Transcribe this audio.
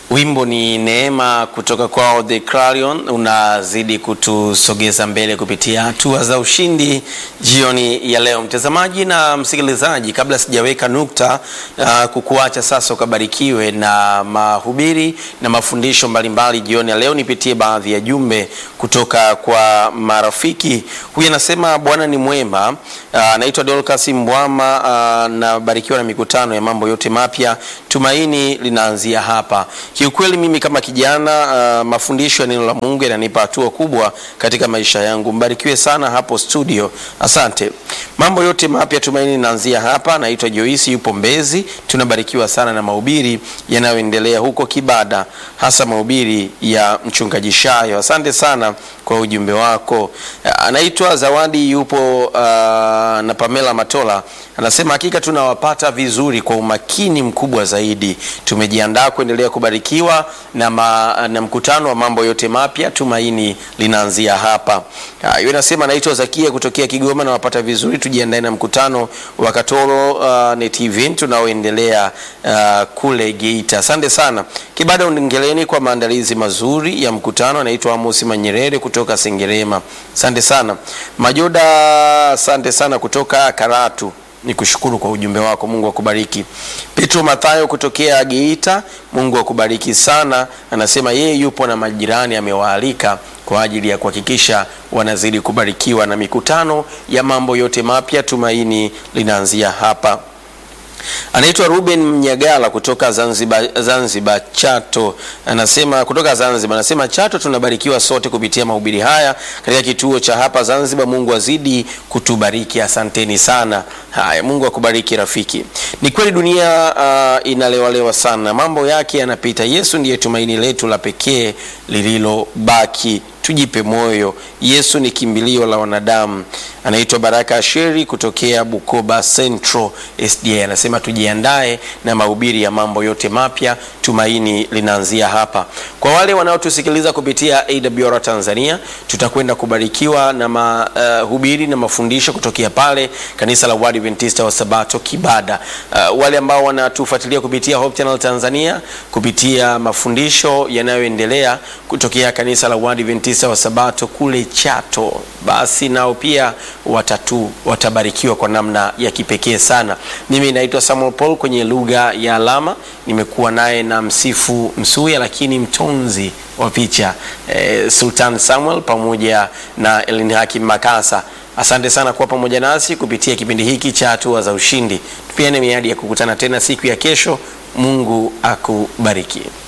Wimbo ni Neema kutoka kwao The Clarion, unazidi kutusogeza mbele kupitia hatua za ushindi jioni ya leo. Mtazamaji na msikilizaji, kabla sijaweka nukta uh, kukuacha sasa ukabarikiwe na mahubiri na mafundisho mbalimbali jioni ya leo, nipitie baadhi ya jumbe kutoka kwa marafiki. Huyu anasema Bwana ni mwema. Anaitwa uh, Dorcas Mbwama, uh, nabarikiwa na mikutano ya mambo yote mapya, tumaini linaanzia hapa. Kiukweli mimi kama kijana uh, mafundisho ya neno la Mungu yananipa hatua kubwa katika maisha yangu. Mbarikiwe sana hapo studio, asante. Mambo yote mapya, tumaini linaanzia hapa. Naitwa Joisi, yupo Mbezi. Tunabarikiwa sana na mahubiri yanayoendelea huko Kibada, hasa mahubiri ya mchungaji Shayo. Asante sana kwa ujumbe wako. Anaitwa Zawadi, yupo uh, na Pamela Matola anasema hakika tunawapata vizuri kwa umakini mkubwa zaidi. Tumejiandaa kuendelea kubarikiwa na, ma, na mkutano wa mambo yote mapya, tumaini linaanzia hapa. Hiyo nasema anaitwa Zakia kutokea Kigoma, nawapata vizuri. Tujiandae na mkutano wa Katoro uh, Net Event tunaoendelea uh, kule Geita. Asante sana Kibada Ungeleni kwa maandalizi mazuri ya mkutano. Anaitwa Amos Manyerere kutoka Sengerema. Asante sana Majoda, asante sana kutoka Karatu ni kushukuru kwa ujumbe wako. Mungu akubariki. Petro Mathayo kutokea Geita, Mungu akubariki sana. Anasema yeye yupo na majirani amewaalika kwa ajili ya kuhakikisha wanazidi kubarikiwa na mikutano ya mambo yote mapya. Tumaini linaanzia hapa. Anaitwa Ruben Mnyagala kutoka Zanzibar, Zanzibar Chato, anasema kutoka Zanzibar, anasema Chato tunabarikiwa sote kupitia mahubiri haya katika kituo cha hapa Zanzibar. Mungu azidi kutubariki, asanteni sana. Haya, Mungu akubariki rafiki. Ni kweli dunia uh, inalewalewa sana, mambo yake yanapita. Yesu ndiye tumaini letu la pekee lililobaki. Tujipe moyo, Yesu ni kimbilio la wanadamu. Anaitwa Baraka Asheri kutokea Bukoba Central SDA, anasema tujiandae na mahubiri ya mambo yote mapya, tumaini linaanzia hapa. Kwa wale wanaotusikiliza kupitia AWR Tanzania, tutakwenda kubarikiwa na mahubiri uh, na mafundisho kutokea pale kanisa la Waadventista wa Sabato Kibada. Uh, wale ambao wanatufuatilia kupitia Hope Channel Tanzania kupitia mafundisho yanayoendelea kutokea kanisa la Waadventista wa Sabato kule Chato, basi nao pia watatu watabarikiwa kwa namna ya kipekee sana. Mimi naitwa Samuel Paul kwenye lugha ya alama, nimekuwa naye na msifu Msuya, lakini mtonzi wa picha eh, Sultan Samuel pamoja na Elin Hakim Makasa. Asante sana kuwa pamoja nasi kupitia kipindi hiki cha hatua za ushindi. Tupiane miadi ya kukutana tena siku ya kesho. Mungu akubariki.